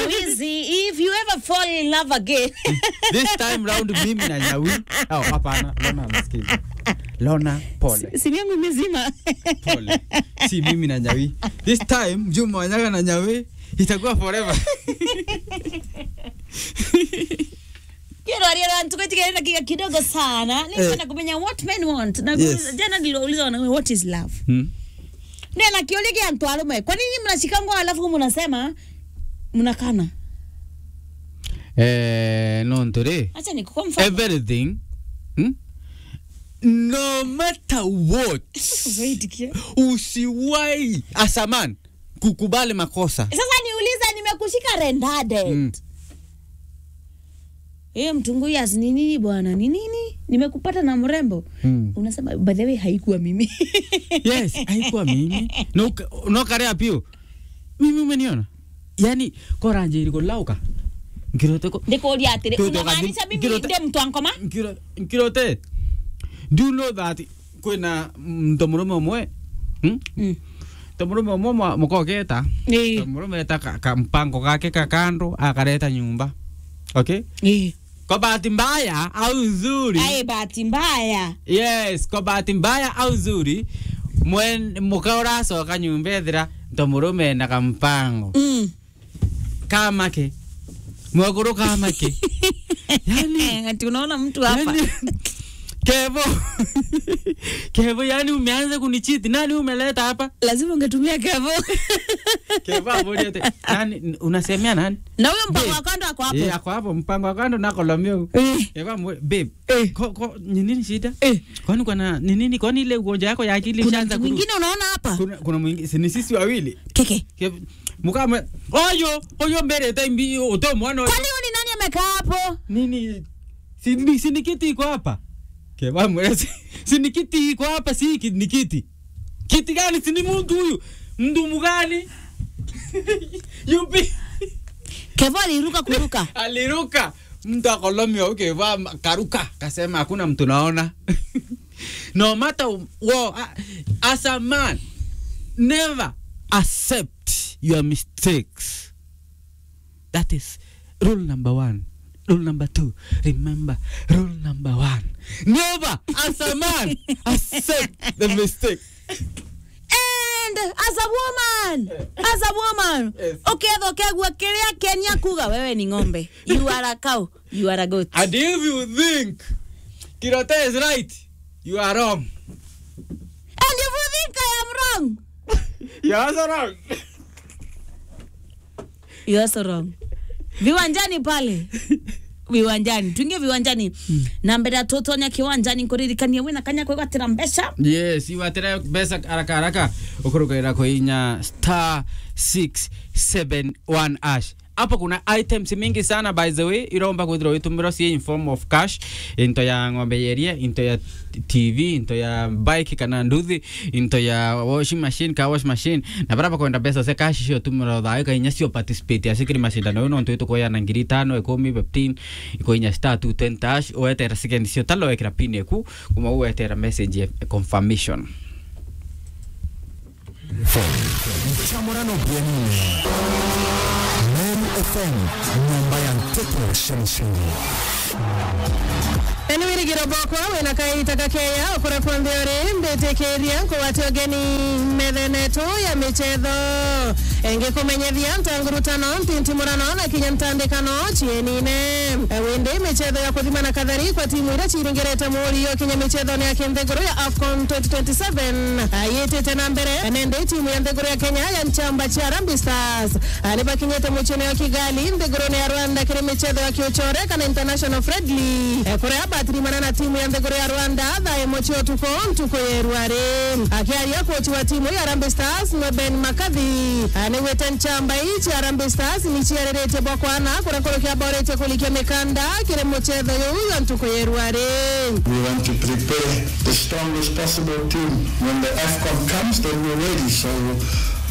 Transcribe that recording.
nyawizi if you ever fall in love again this time round mimi na nyawi oh, hapana lona anasikiza lona pole simu yangu imezima pole si mimi na nyawi this time juma wanyaga na nyawi itakuwa forever kero alielewa tukatika dakika kidogo sana nipenda kumenya what men want na Yes. jana niliuliza wanaume what is love hmm? ndio nakiolege antu alume kwa nini mnashikangwa alafu mnasema mnakana eh, no ntore acha nikukwa mfano everything hmm? no matter what Usiitikie. usiwai asaman kukubali makosa sasa niuliza nimekushika rendade Mm. hiyo mtunguyas ni nini bwana ni nini nimekupata na mrembo Mm. unasema by the way haikuwa mimi yes haikuwa mimi No- nokarea pio mimi umeniona yani koranjiri kolauka nkiroteko ndikuuria atiri Tuto unamaanisha kathi- mimi ngirote- ndio mtu ankoma Nkiro- nkirote do you know that kwina mtomurume umwe hmm? Mm. tomurume umwe mwa- mukogeta Eh, tomurume eta ka- kampango gake kakando akareta nyumba okay eh. kwa bahati mbaya au nzuri ai bahati mbaya yes kwa bahati mbaya au nzuri mwen muka uracoka nyumba ethira tomurume na kampango Mm. kamake mwaguru kamake yani Eh, ati unaona mtu hapa yani kevo kevo yani umeanza kunichiti nani umeleta hapa lazima ungetumia kevo kevo aboriete nani unasemea nani na huyo mpango Babe. wa kando ako hapo Eh, ako hapo mpango wa kando nakolomio Eh. Eva mwe, babe, Eh. ko, ko, ni nini shida? Eh. Kwani kuna ni nini? Kwani ile ugonjwa yako ya akili kuna ishaanza mtu kurudi? mwingine unaona hapa Kuna kuna mwingine, si ni sisi wawili. keke Ke- Mukame, oyo, oyo mbere tembi uto mwana oyo. kwani huyu ni nani amekaa hapo Nini? Si ni si ni kiti iko hapa. Ke ba mwe, si, si ni kiti iko hapa si ki- ni kiti. Kiti gani si ni mtu huyu? Mndumu gani? Yupi? kevo aliruka kuruka aliruka mtu akolomia ukivaa karuka kasema hakuna mtu naona no matter what, as a man never accept your mistakes that is rule number one rule number two remember rule number one never as a man accept the mistake and as a woman as a woman Yes. uketha ukegua kiria kenia kuga wewe ni ng'ombe you are a cow you are a goat and if you think kirote is right you are wrong and if you think i am wrong you are also wrong you are so wrong viwanjani pale viwanjani tuingie viwanjani na mbere ya tutonya kiwanjani kuririkania wina kanya kwigatira mbeca yes iwatira mbeca haraka haraka ukurugirira kuinya star 671 ash hapo kuna items mingi sana by the way iromba kwithira witumiro cie in form of cash into ya ng'ombe yeria into ya tv into ya bike kana nduthi into ya washing machine ka wash machine na baraba kwenda mbeca cia cash cio tumiro thaä kainya cio participate asikiri macindano ä no ntå tukoya na ngiri tano ikumi fifteen ikoinya star 220 ash wetera second cio talo wekira pin eku kuma uwetera message ya confirmation Chamorano Bwenini. Meru FM, nyumba ya mtoto Shamshini. eni wirigiro bokwa wina kaita kakeya ukura kwambiori mbitikiria kuwatia ugeni methenetu ya michetho engi kumenyethia ntangurutano ntintimurano na kinya ntandikano chienine windi michetho ya kuthima na kathari kwa timu iria chiringirite murio kinya michetho ni ya kinthiguru ya afcon 2027 yitite na mbere nende timu ya nthiguru ya kenya ya nchamba cha Harambee stars ni bakinyite muchino ya kigali nthiguru ya rwanda kiri michetho ya kiuchore kana international friendly kuria batirimana na timu ya nthiguru ya rwanda thae mochi utuko ntuko yerwari akiaria kochi wa timu ya Harambee stars no ben makathi nigwite nchamba ichi Harambee stars nichiariritie bwakwana kuria kurukia borete kulikia mikanda kiri muchetho yu ya ntuko yerwari We want to prepare the strongest possible team. When the AFCON comes, then we're ready. So